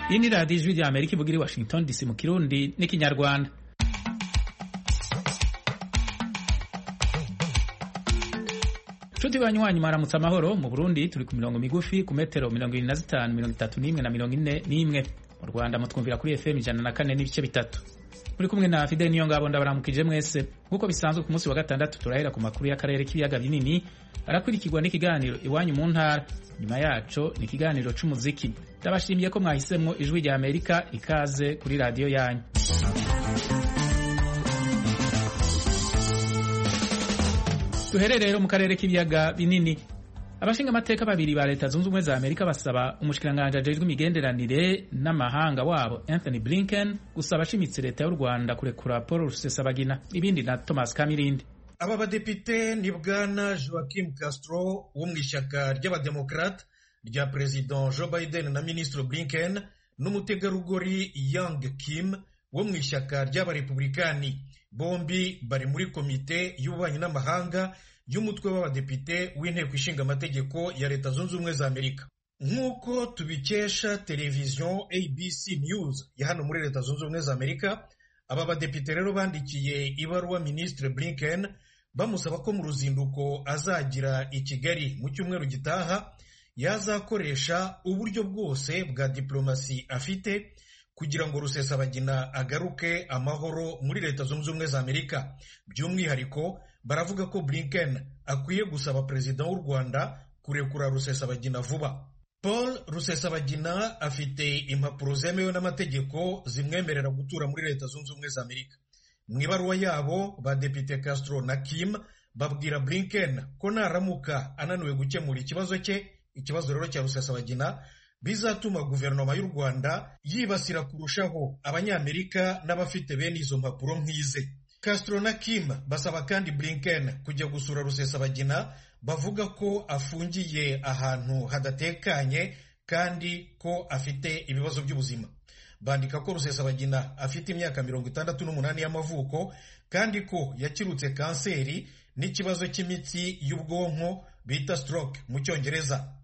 iyi ni radiyo ijwi rya amerika ivuga iri washington dc mu kirundi n'ikinyarwanda nshuti banywanyi mwaramutse amahoro mu burundi turi ku mirongo migufi ku metero mirongo irindwi na zitanu mirongo itatu n'imwe na mirongo ine n'imwe mu rwanda mutwumvira kuri fm ijana na kane n'ibice bitatu muri kumwe na fideli niyo ngabo ndabaramukije mwese nk'uko bisanzwe ku munsi wa gatandatu turahera ku makuru y'akarere k'ibiyaga binini arakurikirwa n'ikiganiro iwanyu mu ntara nyuma yaco ni ikiganiro c'umuziki ndabashimiye ko mwahisemwo ijwi rya amerika ikaze kuri radiyo yanyu duherere rero mu karere k'ibiyaga binini abashinga amateka babiri ba leta zunze ubumwe za amerika basaba umushikiranganji ajejwe imigenderanire n'amahanga wabo anthony blinken gusaba ashimitse leta y'u rwanda kurekura paul rusesabagina ibindi na thomas kamirindi aba badepite ni bwana joaquim castro wo mu ishyaka ry'abademokrate rya perezida joe biden na minisitiri blinken n'umutegarugori young kim wo mu ishyaka ry'abarepublikani bombi bari muri komite y'ububanyi n'amahanga y'umutwe w'abadepite w'inteko ishinga amategeko ya leta zunze ubumwe za amerika nk'uko tubikesha televiziyo abc news ya hano muri leta zunze ubumwe za amerika aba badepite rero bandikiye ibaruwa minisitiri blinken bamusaba ko mu ruzinduko azagira i kigali mu cyumweru gitaha yazakoresha uburyo bwose bwa diplomasi afite kugira ngo rusesabagina agaruke amahoro muri leta zunze ubumwe za amerika by'umwihariko baravuga ko blinken akwiye gusaba perezida w'u rwanda kurekura rusesabagina vuba paul rusesabagina afite impapuro zemewe n'amategeko zimwemerera gutura muri leta zunze ubumwe za amerika mu ibaruwa yabo badepite castro na kim babwira blinken ko naramuka ananiwe gukemura ikibazo cye ikibazo rero cya rusesabagina bizatuma guverinoma y'u rwanda yibasira kurushaho abanyamerika n'abafite bene izo mpapuro nk'ize castro na kim basaba kandi blinken kujya gusura rusesabagina bavuga ko afungiye ahantu hadatekanye kandi ko afite ibibazo by'ubuzima bandika ko rusesabagina afite imyaka mirongo itandatu n'umunani y'amavuko kandi ko yakirutse kanseri n'ikibazo cy'imitsi y'ubwonko bita stroke mu cyongereza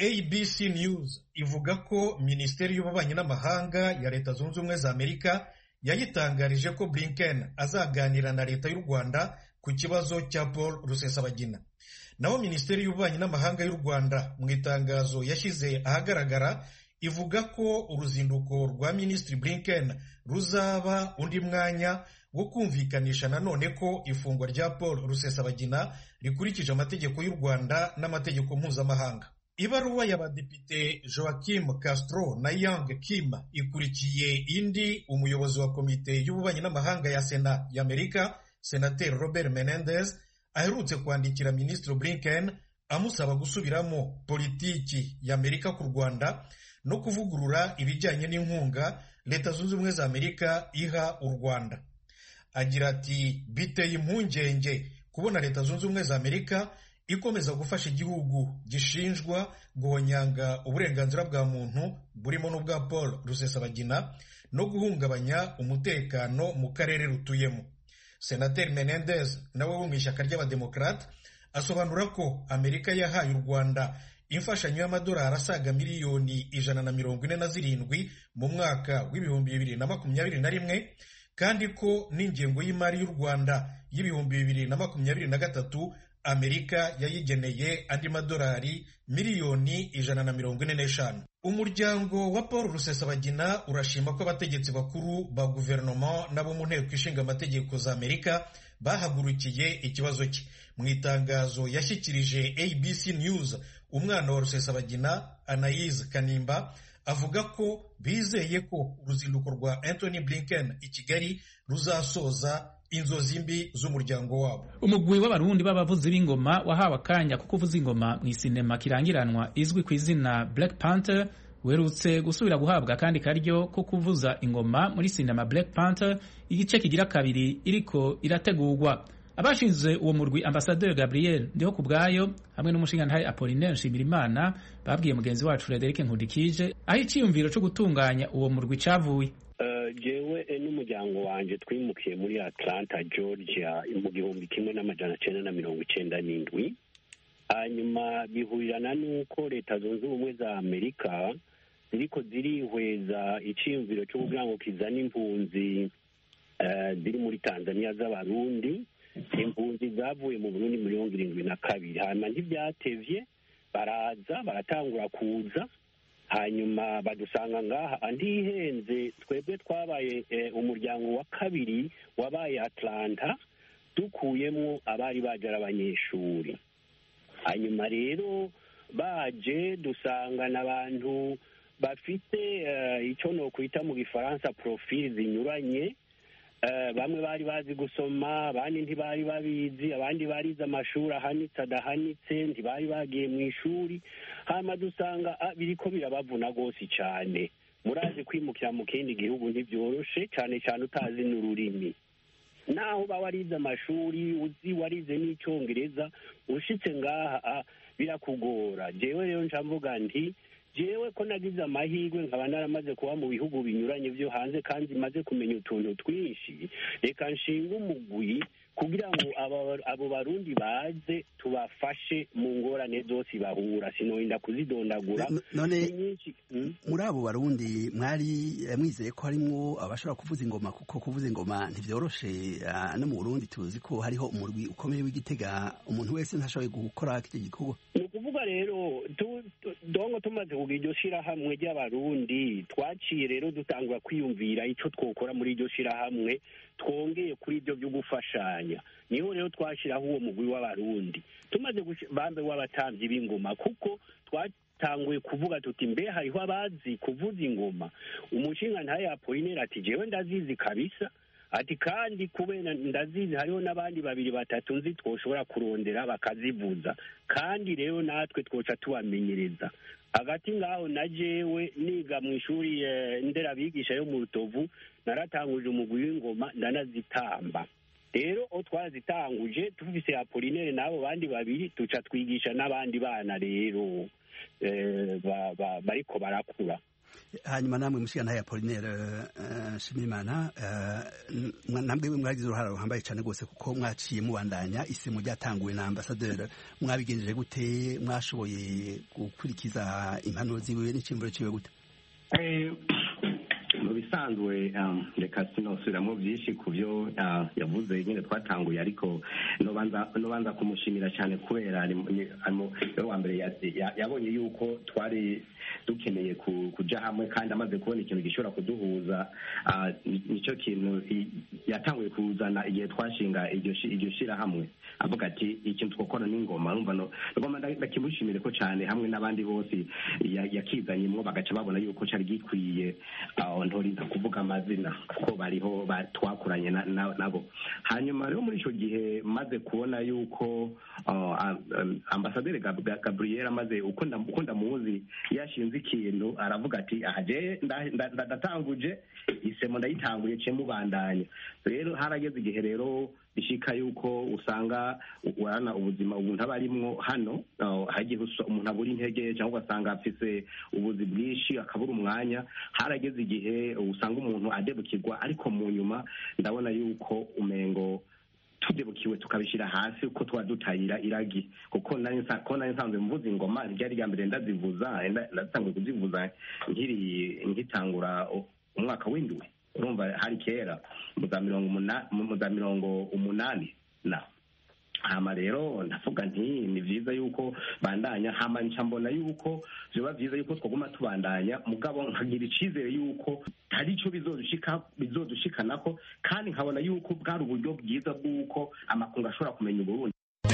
abc news ivuga ko minisiteri y'ububanyi n'amahanga ya leta zunze ubumwe za amerika yayitangarije ko blinken azaganira na leta y'u rwanda ku kibazo cya paul rusesabagina naho minisiteri y'ububanyi n'amahanga y'u rwanda mu itangazo yashyize ahagaragara ivuga ko uruzinduko rwa minisitiri blinken ruzaba undi mwanya wo kumvikanisha nanone ko ifungwa rya paul rusesabagina rikurikije amategeko y'u rwanda n'amategeko mpuzamahanga ibaruwa y'abadepite joaquim castro na young kim ikurikiye indi umuyobozi wa komite y'ububanyi n'amahanga ya sena y'amerika senateri robert menendez aherutse kwandikira minisitiri blinken amusaba gusubiramo politiki y'amerika ku rwanda no kuvugurura ibijyanye n'inkunga leta zunze ubumwe za amerika iha u rwanda agira ati biteye impungenge kubona leta zunze ubumwe za amerika ikomeza gufasha igihugu gishinjwa guhonyanga uburenganzira bwa muntu burimo n'ubwa paul rusesabagina no guhungabanya umutekano mu karere rutuyemo senateri menendez nawe wo mu ishyaka ry'abademokrate asobanura ko amerika yahaye u rwanda imfashanyo y'amadolari asaga miliyoni ijana na mirongo ine na zirindwi mu mwaka w'ibihumbi bibiri na makumyabiri na rimwe kandi ko n'ingengo y'imari y'u rwanda y'ibihumbi bibiri na makumyabiri na gatatu amerika yayigeneye andi madolari miliyoni ijana na mirongo ine n'eshanu umuryango wa paul rusesabagina urashima ko abategetsi bakuru ba guverinoma n'abo mu nteko ishinga amategeko za amerika bahagurukiye ikibazo cye mu itangazo yashyikirije abc news umwana wa rusesabagina anayize kanimba avuga ko bizeye ko uruzinduko rwa anthony blinken i kigali ruzasoza inzozi mbi z'umuryango wabo umugwi w'abarundi b'abavuzi b'ingoma wahawe akanya ko kuvuza ingoma mu isinema kirangiranwa izwi ku izina black panther werutse gusubira guhabwa akandi karyo ko kuvuza ingoma muri sinema black panther igice kigira kabiri iriko irategurwa abashinze uwo murwi ambasaderi gabriel ndiho ku bwayo hamwe n'umushingantahe apolinaire nshimirimana babwiye mugenzi wacu frederic nkundikije aho icyiyumviro cyo gutunganya uwo murwi cyavuye jewe n'umuryango wanjye twimukiye muri atlanta georgia mu gihumbi kimwe n'amajana cyenda na mirongo icyenda n'indwi hanyuma bihurirana n'uko leta zunze ubumwe za amerika ziriko zirihweza iciyumviro cyo kugira ngo kizane impunzi eh, ziri muri tanzania z'abarundi impunzi zavuye mu burundi mirongo irindwi na kabiri hanyuma ntibyatevye baraza baratangura kuza hanyuma badusanga ngaha ntihenze twebwe twabaye eh, umuryango wa kabiri wabaye atlanta dukuyemo abari baje ari abanyeshuri hanyuma rero baje dusangana abantu bafite eh, icyo nokwita mu gifaransa profili zinyuranye Eh, bamwe bari bazi gusoma abandi ntibari babizi abandi barize amashuri ahanitse adahanitse ntibari bagiye mu ishuri hanyuma dusanga ah, biriko birabavuna rwose cyane murazi kwimukira mu kindi gihugu ntibyoroshe cyane cyane utazi n'ururimi naho uba warize amashuri uzi warize n'icyongereza ushitse ngaha ah, birakugora jewe rero nca mvuga nti jewe ko nagize amahirwe nkaba naramaze kuba mu bihugu binyuranye byo hanze kandi maze kumenya utuntu twinshi reka nshinga umugwi kugira ngo aba- abo barundi baze tubafashe mu ngorane zose bahura sinorinda kuzidondagura No- none ni nyinshi Mm. muri abo barundi mwari eh, mwizeye ko harimwo abashobora kuvuza ingoma kuko kuvuza ingoma ntivyoroshe ah, no mu burundi tuzi ko hariho umurwi ukomeye w'igitega umuntu wese ntashoboye gukora iki gikorwa ni ukuvuga rero tu- tu- dongo tumaze kugira iryo shirahamwe ry'abarundi twaciye rero dutangura kwiyumvira icyo twokora muri iryo shirahamwe twongeye kuri ibyo byo gufashanya niho rero twashiraho uwo mugwi w'abarundi tumaze gushi- bambe w'abatambyi b'ingoma kuko twatanguye kuvuga tuti mbe hariho abazi kuvuza ingoma umushinga ntaye apolineri ati jewe ndazizi kabisa ati kandi kubera ndazizi hariho n'abandi babiri batatu nzi twoshobora kurondera bakazivuza kandi rero natwe twoca tubamenyereza hagati ngaho na jewe niga mu ishuri eh, nderabigisha yo mu rutovu naratanguje umugwi w'ingoma ndanazitamba rero aho twarazitanguje tufise apolinere n'abo bandi babiri tuca twigisha n'abandi bana rero eh, ba- ba- bariko barakura hanyuma namwe mushikana ya Apollinaire uh, Shimimana uh, nambwe mwagize uruhara ruhambaye cyane rwose kuko mwaciye mubandanya isimu ryatanguwe na ambassadeur mwabigenjeje gute mwashoboye gukurikiza impanuro ziwe n'ikimburo ciwe gute Eh, mu bisanzwe um, reka sinosubiramo byinshi ku byo uh, yavuze nyine twatanguye ariko nobanza nobanza kumushimira cyane kubera ari mu- ni- ari mu- we wa mbere ya- ya- yabonye yuko twari dukeneye ku- kuja hamwe kandi amaze kubona ikintu gishobora kuduhuza uh, ni- nicyo kintu i- yatanguye kuzana igihe twashinga iryo shi- iryo shirahamwe avuga ati ikintu twokora n'ingoma numva no ngoma ndakimushimire ko cyane hamwe n'abandi bose ya- yakizanyemwo bagaca babona yuko cari gikwiye aho ntorinda kuvuga amazina kuko bariho ba- twakuranye na- na- nabo hanyuma rero muri ico gihe maze kubona yuko uh, am- am- ambasaderi Gab- Gab- gabriel amaze uko nda- uko ndamuzi yashinze ikintu aravuga ati aha je nda- nda- nda- ndatanguje isemo ndayitanguye ce mubandanya rero harageze igihe rero bishika yuko usanga urana ubuzima umuntu aba arimwo hano uh, hagiye usa- umuntu abura intege cyangwa ugasanga afise ubuzi bwinshi akabura umwanya harageze igihe usanga umuntu adebukirwa ariko mu nyuma ndabona yuko umengo tudebukiwe tukabishyira hasi uko tuba dutayira iragi kuko nari nsa- ko nari nsanzwe mvuza ingoma ryari rya mbere ndazivuza nda- ndatanguye kuzivuza nkiri nkitangura u- umwaka w'indwi urumva hari kera mu za mirongo umuna- mu za mirongo umunani na hama rero ndavuga nti ni vyiza yuko bandanya hama nca mbona yuko vyoba vyiza yuko twaguma tubandanya mugabo nkagira icizere yuko hari ico bizodushika bizodushikanako kandi nkabona yuko bwari uburyo bwiza bw'uko amakungu ashobora kumenya uburundi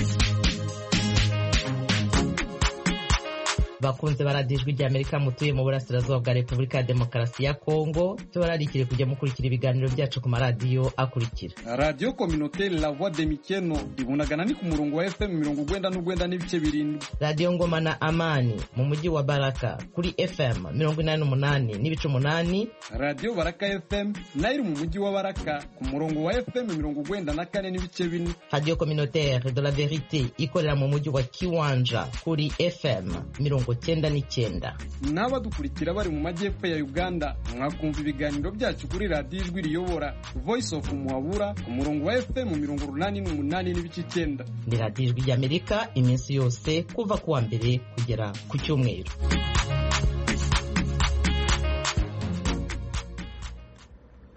bakunze baradiyo ijwi ry'amerika mutuye mu burasirazuba bwa repubulika ya demokarasi ya kongo tubararikire kujya mukurikira ibiganiro byacu ku maradiyo akurikira radiyo kominoteri la voix de mikeno ibunagana ni ku murongo wa fm mirongo ugwenda n'ugwenda n'ibice birindwi radiyo ngoma na amani mu mujyi wa baraka kuri fm mirongo inani n'umunani n'ibice umunani radiyo baraka fm nayo iri mu mujyi wa baraka ku murongo wa fm mirongo ugwenda na kane n'ibice bine radiyo communautaire de la verite ikorera mu mujyi wa kiwanja kuri fm mirongo cyenda n'icyenda n'abadukurikira bari mu majyepfo ya uganda mwakumva ibiganiro byacu kuri radiyo ijwi riyobora voice of muhabura ku murongo wa fm mirongo urunani n'umunani n'ibice icyenda ni radiyo ijwi ry'amerika iminsi yose kuva ku wa mbere kugera ku cyumweru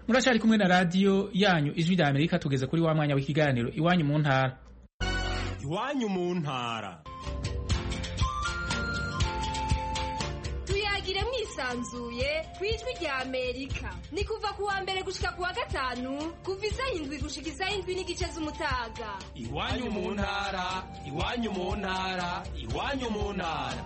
murashari kumwe na radiyo yanyu ijwi rya amerika tugeze kuri wa mwanya w'ikiganiro iwanyu mu ntara iwanyu mu ntara tuyagire mwisanzuye ku ijwi rya amerika ni kuva ku wa mbere gushika ku wa gatanu kuva isaha indwi gushika isaha indwi n'igice z'umutaga iwanyu mu ntara iwanyu mu ntara iwanyu mu ntara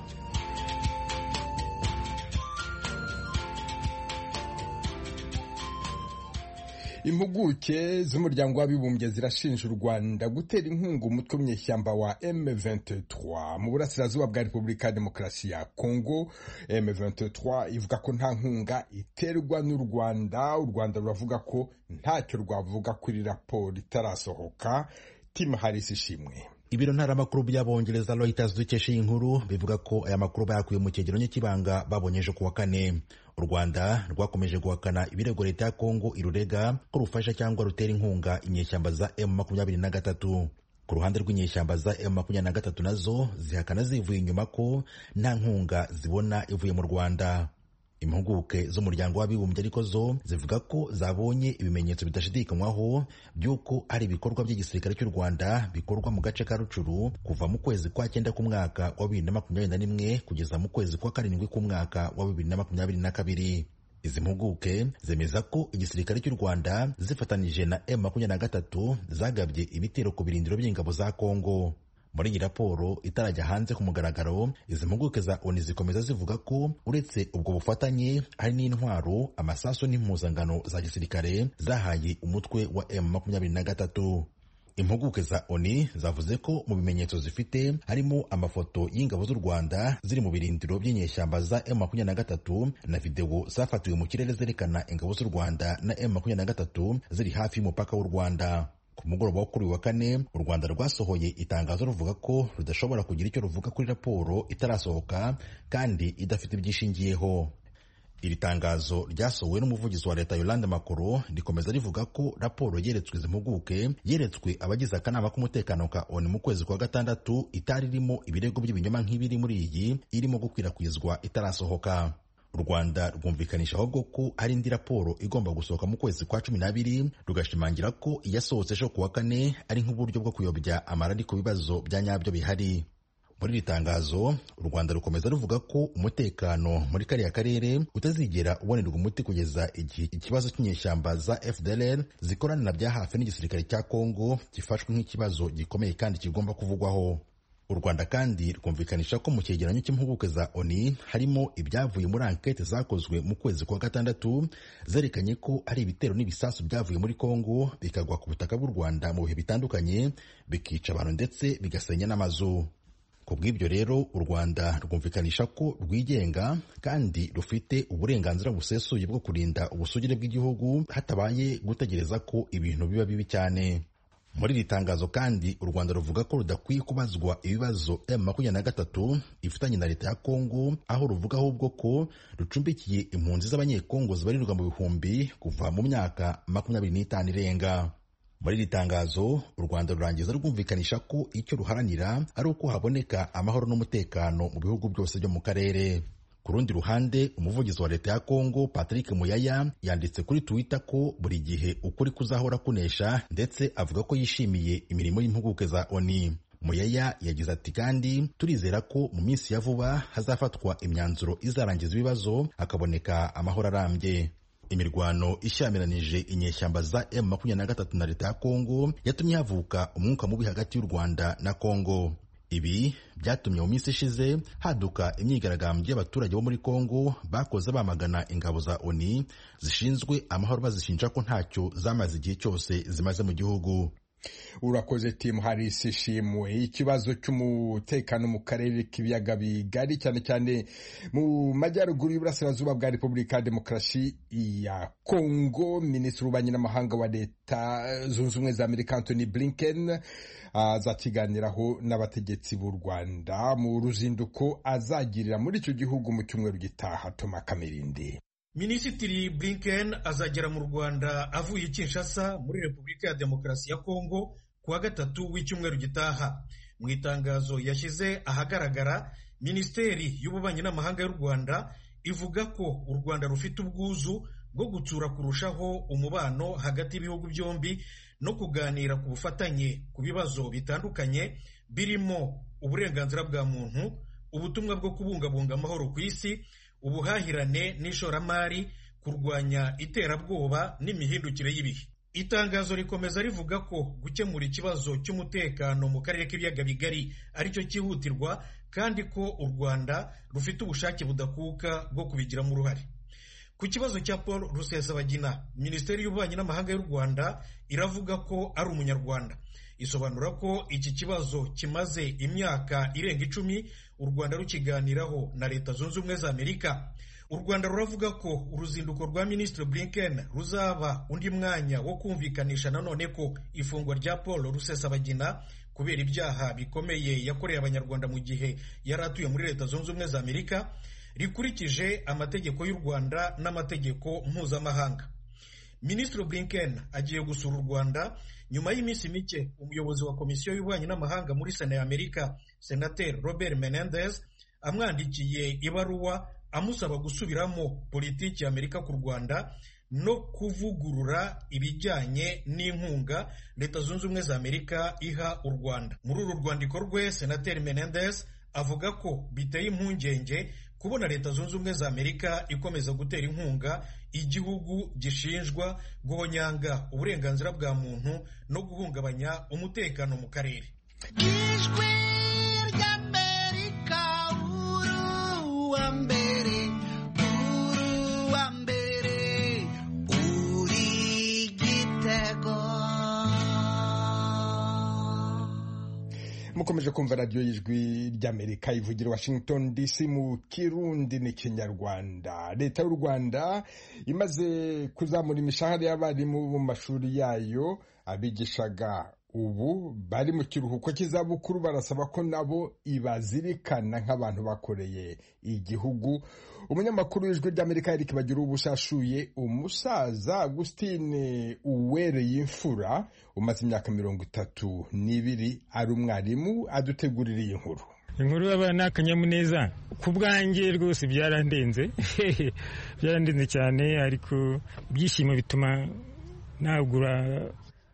impuguke z'umuryango w'abibumbye zirashinja u rwanda gutera inkunga umutwe w'umunyeshyamba wa M23 mu burasirazuba bwa repubulika ya demokarasi ya kongo M23 ivuga ko nta nkunga iterwa n'u rwanda u rwanda ruravuga ko ntacyo rwavuga kuri raporo itarasohoka tim harris ishimwe ibiro ntaramakuru by'abongereza Reuters dukesha iyi nkuru bivuga ko aya makuru bayakuye mu cyegeranyo cy'ibanga babonye ejo kuwa kane u rwanda rwakomeje guhakana ibirego leta ya kongo irurega ko rufasha cyangwa rutera inkunga inyeshyamba za m makumyabiri na gatatu ku ruhande rw'inyeshyamba za m makumyabiri na gatatu nazo zihakana zivuye inyuma ko nta nkunga zibona ivuye mu rwanda impuguke z'umuryango w'abibumbye ariko zo zivuga ko zabonye ibimenyetso bidashidikanywaho by'uko hari ibikorwa by'igisirikare cy'u rwanda bikorwa mu gace ka rucuru kuva mu kwezi kwa cyenda k'umwaka wa bibiri na makumyabiri na rimwe kugeza mu kwezi kwa karindwi k'umwaka wa bibiri na makumyabiri na kabiri izi mpuguke zemeza ko igisirikare cy'u rwanda zifatanije na m makumyabiri na gatatu zagabye ibitero ku birindiro by'ingabo za kongo muri iyi raporo itarajya hanze ku mugaragaro izi mpuguke za oni zikomeza zivuga ko uretse ubwo bufatanye hari n'intwaro amasasu n'impuzangano za gisirikare zahaye umutwe wa m makumyabiri na gatatu impuguke za oni zavuze ko mu bimenyetso zifite harimo amafoto y'ingabo z'u rwanda ziri mu birindiro by'inyeshyamba za m makumyabiri na gatatu na videwo zafatiwe mu kirere zerekana ingabo z'u rwanda na m makumyabiri na gatatu ziri hafi y'umupaka w'u rwanda ku mugoroba wo kuri uyu wa kane u rwanda rwasohoye itangazo ruvuga ko rudashobora kugira icyo ruvuga kuri raporo itarasohoka kandi idafite ibyishingiyeho iri tangazo ryasohowe n'umuvugizi wa leta yolande makoro rikomeza rivuga ko raporo yeretswe izi mpuguke yeretswe abagize akanama k'umutekano ka oni mu kwezi kwa gatandatu itari irimo ibirego by'ibinyoma nk'ibiri muri iyi irimo gukwirakwizwa itarasohoka u rwanda rwumvikanisha ahubwo ko hari indi raporo igomba gusohoka mu kwezi kwa cumi n'abiri rugashimangira ko iyasohotse ejo kuwa kane ari nk'uburyo bwo kuyobya amarari ku bibazo bya nyabyo bihari muri iri tangazo u rwanda rukomeza ruvuga ko umutekano muri kariya karere utazigera ubonerwa umuti kugeza igihe ikibazo cy'inyeshyamba za fdlr zikorana bya hafi n'igisirikare cya kongo gifashwe nk'ikibazo gikomeye kandi kigomba kuvugwaho u rwanda kandi rwumvikanisha ko mu cyegeranyo cy'impuguke za oni harimo ibyavuye muri ankete zakozwe mu kwezi kwa gatandatu zerekanye ko hari ibitero n'ibisasu byavuye muri kongo bikagwa ku butaka bw'u rwanda mu bihe bitandukanye bikica abantu ndetse bigasenya n'amazu ku bw'ibyo rero u rwanda rwumvikanisha ko rwigenga kandi rufite uburenganzira busesuye bwo kurinda ubusugire bw'igihugu hatabaye gutegereza ko ibintu biba bibi cyane muri iri tangazo kandi u rwanda ruvuga ko rudakwiye kubazwa ibibazo m makumyabiri na gatatu ifitanye na leta ya kongo aho ruvuga ahubwo ko rucumbikiye impunzi z'abanyekongo zibarirwa mu bihumbi kuva mu myaka makumyabiri n'itanu irenga muri iri tangazo u rwanda rurangiza rwumvikanisha ko icyo ruharanira ari uko haboneka amahoro n'umutekano mu bihugu byose byo mu karere ku rundi ruhande umuvugizi wa leta ya kongo patrick muyaya yanditse kuri twitter ko buri gihe ukuri kuzahora kunesha ndetse avuga ko yishimiye imirimo y'impuguke za oni muyaya yagize ati kandi turizera ko mu minsi ya vuba hazafatwa imyanzuro izarangiza ibibazo hakaboneka amahoro arambye imirwano ishyamiranyije inyeshyamba za m makumyabiri na gatatu na leta ya kongo yatumye havuka umwuka mubi hagati y'u rwanda na kongo ibi byatumye mu minsi ishize haduka imyigaragambyo y'abaturage bo muri kongo bakoze bamagana ingabo za oni zishinzwe amahoro bazishinja ko ntacyo zamaze igihe cyose zimaze mu gihugu urakoze timu harisi ishimwe ikibazo cy'umutekano mu karere k'ibiyaga bigari cyane cyane mu majyaruguru y'uburasirazuba bwa repubulika ya demokarasi ya kongo minisitiri w'ububanyi n'amahanga wa leta zunze ubumwe za amerika anthony blinken azakiganiraho n'abategetsi b'u rwanda mu ruzinduko azagirira muri icyo gihugu mu cyumweru gitaha toma kamirindi minisitiri blinken azagera mu rwanda avuye i kinshasa muri repubulika ya demokarasi ya kongo ku wa gatatu w'icyumweru gitaha mu itangazo yashyize ahagaragara minisiteri y'ububanyi n'amahanga y'u rwanda ivuga ko u rwanda rufite ubwuzu bwo gutsura kurushaho umubano hagati y'ibihugu byombi no kuganira ku bufatanye ku bibazo bitandukanye birimo uburenganzira bwa muntu ubutumwa bwo kubungabunga amahoro ku isi ubuhahirane n'ishoramari kurwanya iterabwoba n'imihindukire y'ibihe itangazo rikomeza rivuga ko gukemura ikibazo cy'umutekano mu karere k'ibiyaga bigari aricyo cyihutirwa kandi ko u rwanda rufite ubushake budakuka bwo kubigiramo uruhare ku kibazo cya paul rusesabagina minisiteri y'ububanyi n'amahanga y'u rwanda iravuga ko ari umunyarwanda isobanura ko iki kibazo kimaze imyaka irenga icumi u rwanda rukiganiraho na leta zunze ubumwe za amerika u rwanda ruravuga ko uruzinduko rwa minisitiri blinken ruzaba undi mwanya wo kumvikanisha nanone ko ifungwa rya paul rusesabagina kubera ibyaha bikomeye yakoreye abanyarwanda mu gihe yari atuye muri leta zunze ubumwe za amerika rikurikije amategeko y'u rwanda n'amategeko mpuzamahanga minisitiri blinken agiye gusura u rwanda nyuma y'iminsi mike umuyobozi wa komisiyo y'ububanyi n'amahanga muri sena ya amerika senateri robert menendez amwandikiye ibaruwa amusaba gusubiramo politiki ya amerika ku rwanda no kuvugurura ibijyanye n'inkunga leta zunze ubumwe za amerika iha u rwanda muri uru rwandiko rwe senateri menendez avuga ko biteye impungenge kubona leta zunze ubumwe za amerika ikomeza gutera inkunga igihugu gishinjwa guhonyanga uburenganzira bwa muntu no guhungabanya umutekano mu karere ijwi ry'amerika uruwa mbere uruwa mbere uri igitego mukomeje kumva radiyo y'ijwi ry'amerika ivugira washington dc mu kirundi n'ikinyarwanda leta y'u rwanda imaze kuzamura imishahara y'abarimu mu mashuri yayo abigishaga ubu bari mu kiruhuko cy'izabukuru barasaba ko nabo ibazirikana nk'abantu bakoreye igihugu umunyamakuru w'ijwi ry'amerika eric bagira ubushashuye umusaza agustine uwereye imfura umaze imyaka mirongo itatu n'ibiri ari umwarimu adutegurira iyi nkuru inkuru y'abana ni akanyamuneza ku bwanjye rwose byarandenze byarandenze cyane ariko ibyishimo bituma nagura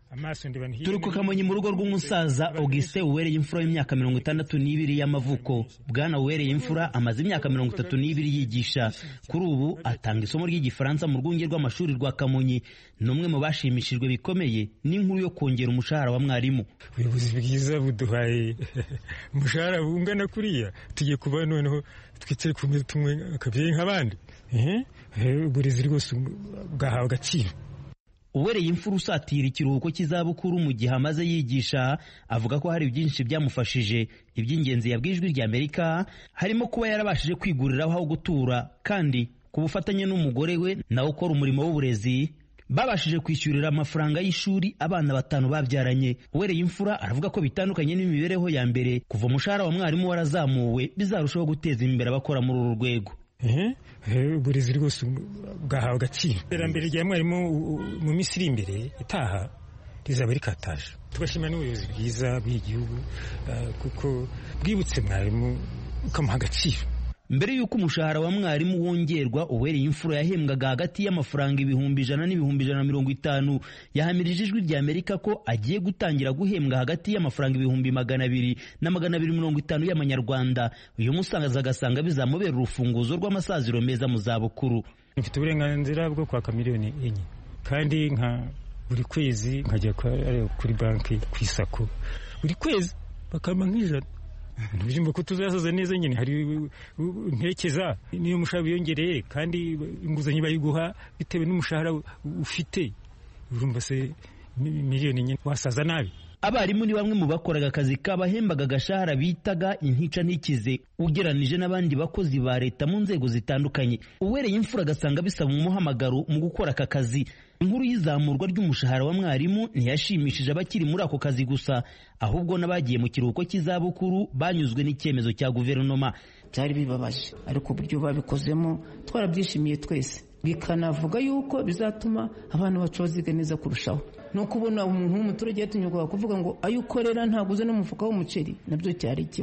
turi ku kamonyi mu rugo rw'umusaza augustin uwereye imfura y'imyaka mirongo itandatu n'ibiri y'amavuko bwana uwereye imfura amaze imyaka mirongo itatu n'ibiri yigisha kuri ubu atanga isomo ry'igifaransa mu rwunge rw'amashuri rwa kamonyi ni umwe mu bashimishijwe bikomeye n'inkuru yo kongera umushahara wa mwarimu ubuyobozi bwiza buduhaye umushahara bungana kuriya tugiye kuba noneho twicare ku meza tumwe akabyeyi nk'abandi uburezi rwose bwahawe agaciro uwereye imfura usatira ikiruhuko cy'izabukuru mu gihe amaze yigisha avuga ko hari byinshi byamufashije iby'ingenzi yabwiye ijwi rya amerika harimo kuba yarabashije kwiguriraho aho gutura kandi ku bufatanye n'umugore we nawe ukora umurimo w'uburezi babashije kwishyurira amafaranga y'ishuri abana batanu babyaranye uwereye imfura aravuga ko bitandukanye n'imibereho ya mbere kuva umushahara wa mwarimu warazamuwe bizarushaho guteza imbere abakora muri uru rwego uburezi rwose bwahawe agaciro iterambere rya mwarimu mu minsi iri imbere itaha rizaba rikataje tugashimira n'ubuyobozi bwiza bw'igihugu kuko bwibutse mwarimu ukamuha agaciro mbere y'uko umushahara wa mwarimu wongerwa uwereye imfura yahembwaga hagati y'amafaranga ibihumbi ijana n'ibihumbi ijana na mirongo itanu yahamirije ijwi rya amerika ko agiye gutangira guhembwa hagati y'amafaranga ibihumbi magana abiri na magana abiri mirongo itanu y'amanyarwanda uyu musangaza agasanga bizamubera urufunguzo rw'amasaziro meza mu zabukuru mfite uburenganzira bwo kwaka miliyoni enye kandi nka buri kwezi nkajya kuri banki ku isako buri kwezi bakampa nk'ijana ntibijimba ko tuzasaza neza nyine hari ntekeza niyo umushahara wiyongereye kandi inguzanyo bayiguha bitewe n'umushahara ufite urumva se miliyoni nyine wasaza nabi abarimu ni bamwe mu bakoraga akazi kabahembaga agashahara bitaga intica ntikize ugeranije n'abandi bakozi ba leta mu nzego zitandukanye uwereye imfura agasanga bisaba umuhamagaro mu gukora aka kazi inkuru y'izamurwa ry'umushahara wa mwarimu ntiyashimishije abakiri muri ako kazi gusa ahubwo n'abagiye mu kiruhuko cy'izabukuru banyuzwe n'icyemezo cya guverinoma byari bibabaje ariko uburyo babikozemo twarabyishimiye twese bikanavuga yuko bizatuma abantu bacu baziga neza kurushaho no kubona umuntu w'umuturage yatinyuka kuvuga ngo ayo ukorera ntabwo uze n'umufuka w'umuceri nabyo cyari ikibazo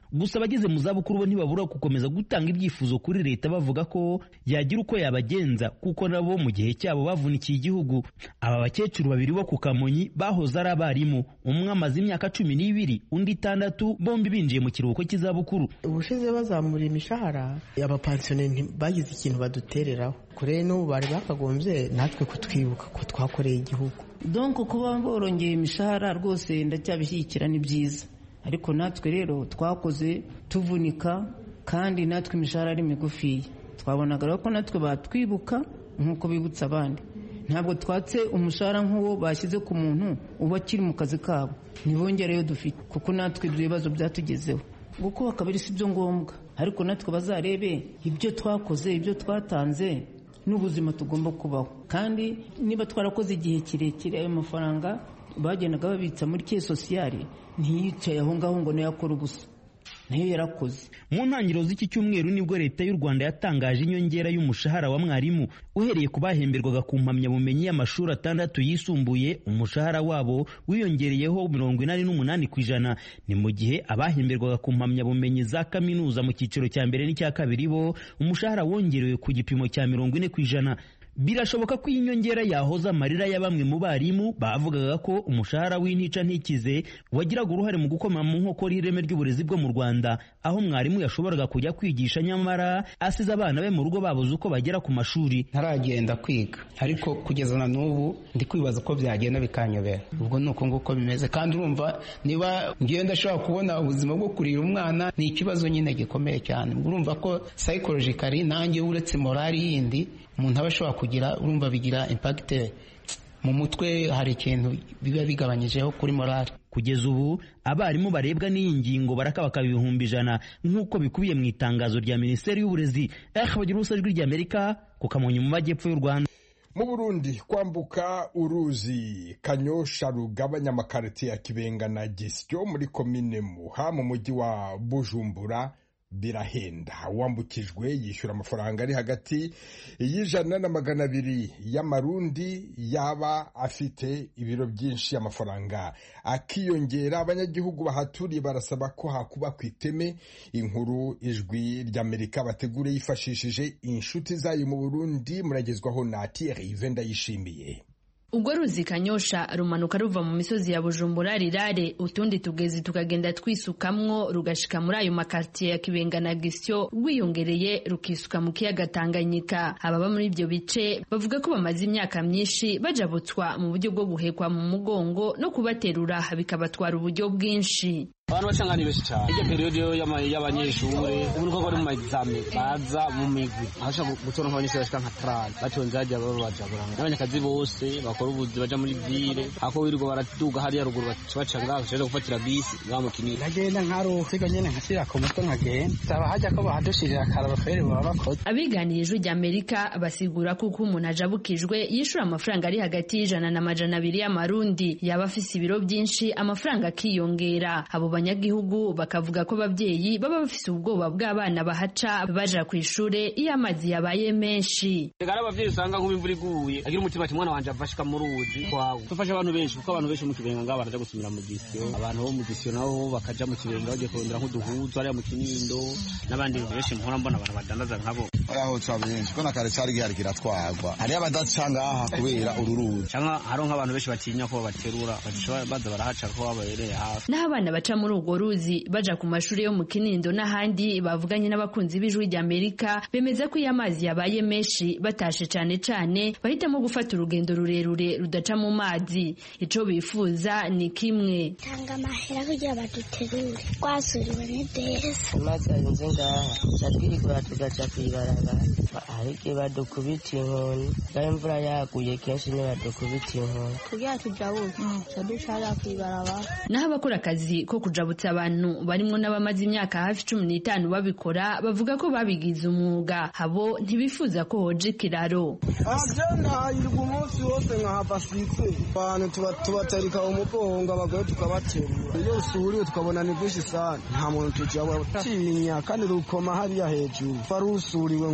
gusa abageze mu zabukuru bo ntibabura gukomeza gutanga ibyifuzo kuri leta bavuga ko yagira uko yabagenza kuko nabo mu gihe cyabo bavunikiye igihugu aba bakecuru babiri bo ku kamonyi bahoze ari abarimu umwe amaze imyaka cumi n'ibiri undi itandatu bombi binjiye mu kiruhuko cy'izabukuru ubushize bazamura imishahara abapansiyoneri bagize ikintu badutereraho kure n'ubu bari bakagombye natwe kutwibuka ko twakoreye igihugu donko kuba borongeye imishahara rwose ndacyabishyigikira ni byiza ariko natwe rero twakoze tuvunika kandi natwe imishahara ari migufiya twabonaga rero ko natwe batwibuka nk'uko bibutsa abandi ntabwo twatse umushahara nk'uwo bashyize ku muntu uba akiri mu kazi kabo ntibongereyo dufite kuko natwe ibyo bibazo byatugezeho gukubaka kabiri si byo ngombwa ariko natwe bazarebe ibyo twakoze ibyo twatanze n'ubuzima tugomba kubaho kandi niba twarakoze igihe kirekire ayo mafaranga bagendaga babitsa muri ke sosiyale ntiyicaye aho ngaho ngo nayo akore ubusa nayo yarakoze mu ntangiriro z'iki cyumweru nibwo leta y'u rwanda yatangaje inyongera y'umushahara wa mwarimu uhereye ku bahemberwaga ku mpamyabumenyi y'amashuri atandatu yisumbuye umushahara wabo wiyongereyeho mirongo inani n'umunani ku ijana ni mu gihe abahemberwaga ku mpamyabumenyi za kaminuza mu cyiciro cya mbere n'icya kabiri bo umushahara wongerewe ku gipimo cya mirongo ine ku ijana birashoboka ko iyi nyongera yahoza amarira ya bamwe mu barimu bavugaga ko umushahara w'intica ntikize wagiraga uruhare mu gukoma mu nkokora ireme ry'uburezi bwo mu rwanda aho mwarimu yashoboraga kujya kwigisha nyamara asize abana be mu rugo babuze uko bagera ku mashuri ntaragenda kwiga ariko kugeza na n'ubu ndi kwibaza uko byagenda bikanyobera ubwo ni uko nguko bimeze kandi urumva niba ngiye ndashobora kubona ubuzima bwo kurira umwana ni ikibazo nyine gikomeye cyane urumva ko psychologically nanjye uretse morali yindi umuntu aba ashobora kugira urumva bigira impagite mu mutwe hari ikintu biba bigabanyijeho kuri morali kugeza ubu abarimu barebwa n'iyi ngingo barakabaka ibihumbi ijana nk'uko bikubiye mu itangazo rya minisiteri y'uburezi eh bagira ubusa ijwi ry'amerika ku kamonyi mu majyepfo y'u rwanda mu burundi kwambuka uruzi kanyosha rugabanya amakarite ya kibenga na gisyo muri komine muha mu mujyi wa bujumbura birahenda uwambukijwe yishyura amafaranga ari hagati y'ijana na magana abiri y'amarundi yaba afite ibiro byinshi amafaranga akiyongera abanyagihugu bahaturiye barasaba ko hakuba ku iteme inkuru ijwi ry'amerika bategure yifashishije inshuti zayo mu burundi muragezwaho na Thierry Venda yishimiye ubwo ruzi kanyosha rumanuka ruva mu misozi ya bujumbura rirare utundi tugezi tukagenda twisukamwo rugashika muri ayo makartiye ya kibenga na gisyo rwiyongereye rukisuka mu kiyaga tanganyika ababa muri ibyo bice bavuga ko bamaze imyaka myinshi bajabutswa mu buryo bwo guhekwa mu mugongo no kubaterura bikabatwara uburyo bwinshi abantu bacanga ni benshi cyane iryo periyode y'abanyeshuri ubu ko bari mu maegizame baza mu migwi ahashaka gutora nk'abanyeshuri bashika nka tarani batonze hajya baba bajaburana n'abanyakazi bose bakora ubuzi baja muri vile ako wirirwa baraduga hariya ruguru baca ngaho bashaka gufatira bisi ngaho mu kinini ndagenda nkaruhiga nyene nkashira ku mutwe nkagenda saba hajya ko bahadushirira akaraba feri baba bakoze abiganiye ijwi rya amerika basigura ko uko umuntu ajabukijwe yishura amafaranga ari hagati y'ijana na majana abiri y'amarundi yaba afise ibiro byinshi amafaranga akiyongera abo banyagihugu bakavuga ko ababyeyi baba bafise ubwoba bw'abana bahaca baja ku ishure iyo amazi yabaye menshi reka ari abavyeyi usanga nk'ubu imvura iguye agira umutima ati mwana wanje avashika mu ruzi kwawe dufasha abantu benshi kuko abantu benshi mu kibenga ngaho baraja gusumira mu gisyo abantu bo mu gisyo nabo bakaja mu kibenga bagiye kurondera nk'uduhuzu hariya mu kinindo n'abandi benshi mpora mbona abantu badandaza nkabo aho ca benshi ko na kare cari gihari kiratwagwa hariyo abadaca ngaha kubera uru ruzi canke hariho nk'abantu benshi batinya ko babaterura baza barahaca ko babereye hafi naho abana baca muri urwo ruzi baja ku mashuri yo mu kinindo n'ahandi bavuganye n'abakunzi b'ijwi rya amerika bemeza ko iyo amazi yabaye menshi batashe cane cane bahitamo gufata urugendo rurerure rudaca mu mazi ico bifuza ni kimwe tanga amahera kugira baduterure twasuriwe n'idesi amazi arinze ngaha catwirigura tugaca kw'ibarabara hari igihe badukubita inkoni ngaho imvura yaguye kenshi ntibadukubita inkoni kugira tujabuke ca ducara kw'ibarabara naho abakora akazi ko kujabutsa abantu barimwo n'abamaze imyaka hafi cumi n'itanu babikora bavuga ko babigize umwuga habo ntibifuza ko hoja ikiraro agenda hahirwa umunsi wose nkahava switse abantu tubatarika umugongo abagore tukabaterura iyo usuriwe tukabona ni bwinshi sana nta muntu tujabura tinya kandi rukoma hariya hejuru wari usuriwe nk'uko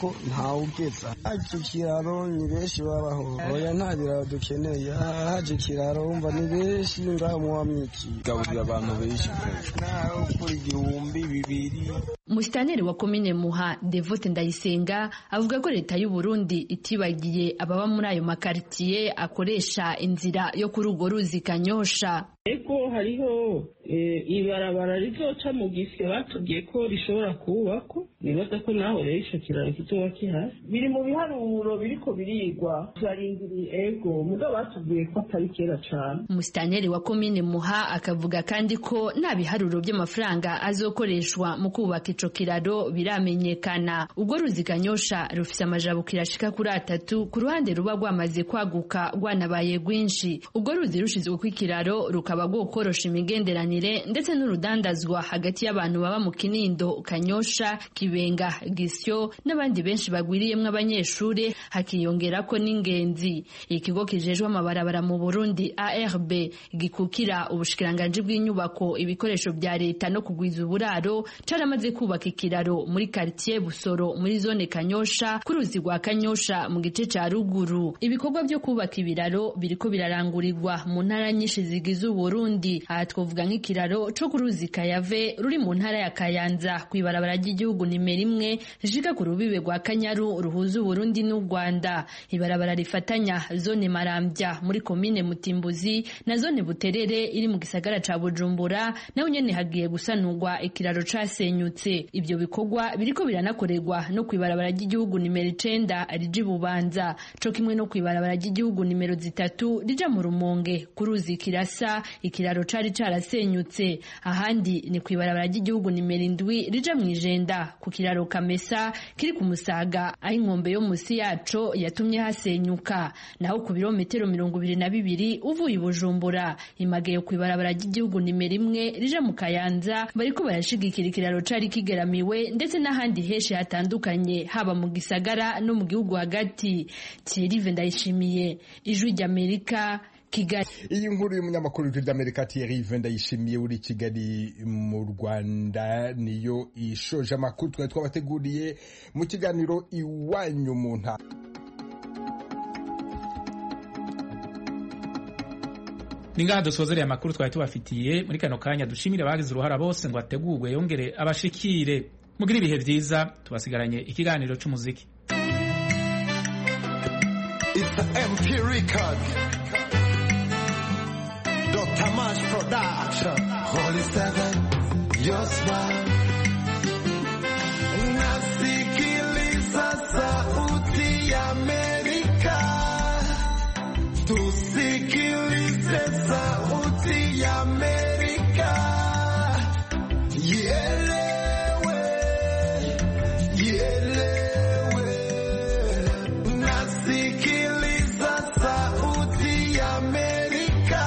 ko ntawugeza haje ikiraro ni benshi babaho oya nta biraro dukeneye haje ikiraro wumva ni benshi ngaho muwamwiki gaburira abantu benshi nawe kuri igihumbi bibiri Musitanteri wa komine Muha Devote Ndayisenga avuga ko leta y'u Burundi itibagiye ababa muri ayo makaritiye akoresha inzira yo kuri urwo ruzi Kanyosha. ego hariho ibarabara rizoca mu gisyo batubwiye ko rishobora kubakwa nibaza ko naho rero ico kiraro kizoba kihari biri mu biharuro biriko birigwa turarindiriye ego mugabo batubwiye ko atari kera cane Musitanteri wa komine Muha akavuga kandi ko nta biharuro by'amafaranga azokoreshwa mu kubaka ico kiraro biramenyekana ubwo ruzi Kanyosha rufise amajabukiro ashika kuri atatu ku ruhande ruba rwamaze kwaguka rwanabaye rwinshi ubwo ruzi rushizwe kw'ikiraro rukaba rwokorosha imigenderanire ndetse n'urudandazwa hagati y'abantu baba mu Kinindo Kanyosha Kibenga Gisyo n'abandi benshi bagwiriyemwo abanyeshure hakiyongerako n'ingenzi ikigo kijejwe amabarabara mu Burundi ARB gikukira ubushikiranganji bw'inyubako ibikoresho bya leta no kugwiza uburaro caramaze kubaka ikiraro muri quartier Busoro muri zone Kanyosha ku ruzi rwa Kanyosha mu gice ca ruguru ibikorwa byo kubaka ibiraro biriko birarangurirwa mu ntara nyinshi zigize Burundi aha twavuga nk'ikiraro co ku ruzi Kayave ruri mu ntara ya Kayanza ku ibarabara ry'igihugu nimero imwe rishika ku rubibe rwa Kanyaru ruhuza Burundi n'u Rwanda ibarabara rifatanya zone Marambya muri komine Mutimbuzi na zone Buterere iri mu gisagara ca Bujumbura naho nyene hagiye gusanurwa ikiraro casenyutse ibyo bikorwa biriko biranakorerwa no ku ibarabara ry'igihugu nimero icenda rija Bubanza co kimwe no ku ibarabara ry'igihugu nimero zitatu rija mu Rumonge ku ruzi Kirasa ikiraro cari carasenyutse ahandi ni ku ibarabara ry'igihugu nimero indwi rija mu ijenda ku kiraro Kamesa kiri ku Musaga aho inkombe yo musi yaco yatumye hasenyuka naho ku birometero mirongo ibiri na bibiri uvuye i Bujumbura imagaye ku ibarabara ry'igihugu nimero imwe rija mu Kayanza bariko barashigikira ikiraro cari kigeramiwe ndetse n'ahandi henshi hatandukanye haba mu gisagara no mu gihugu hagati Thierry Ndayishimiye ijwi ry'Amerika Kigali. iyi nkuru y'umunyamakuru w'ijwi ry'amerika Thierry Ndayishimiye uri Kigali mu Rwanda niyo ishoje amakuru twari twabateguriye mu kiganiro iwanyu mu ntara ni ngaha dusozereye amakuru twari tubafitiye muri kano kanya dushimire abagize uruhara bose ngo ategurwe yongere abashikire mugire ibihe byiza tubasigaranye ikiganiro cy'umuziki It's the MP record. Dr. Mash Production. Holy Seven, your smile. Nasikiliza sauti ya Amerika. Tusikilize sauti ya Amerika. Ielewe, ielewe. Nasikiliza sauti ya Amerika.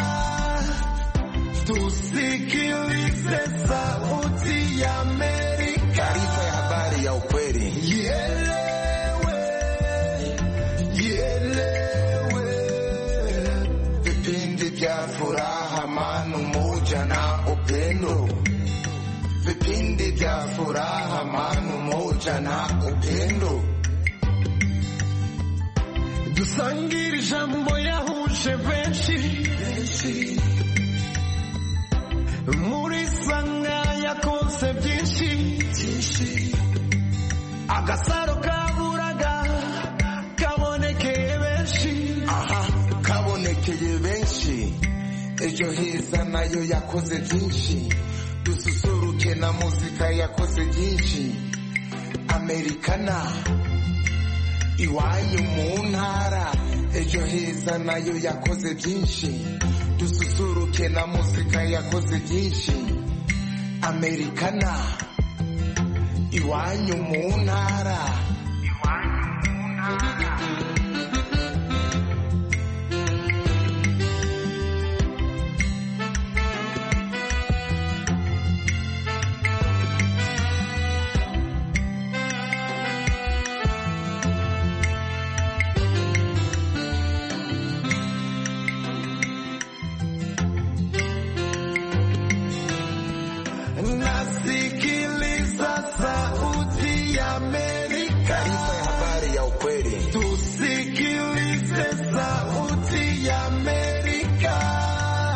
Tusikilize sauti ya Amerika. Taarifa ya habari ya ukweli. Ielewe, ielewe. Vipindi vya furaha, amani, umoja na upendo. Vipindi vya furaha, amani, umoja na upendo. dusangire ijambo yahuje benshi muri sanga yakonse byinshi agasaro kaburaga kabonekeye benshi aha kabonekeye benshi ejo heza nayo yakoze byinshi dususuruke na muzika yakoze byinshi amerikana iwanyu mu ntara ejo heza nayo yakoze byinshi dususuruke na muzika yakoze byinshi amerikana iwanyu mu ntara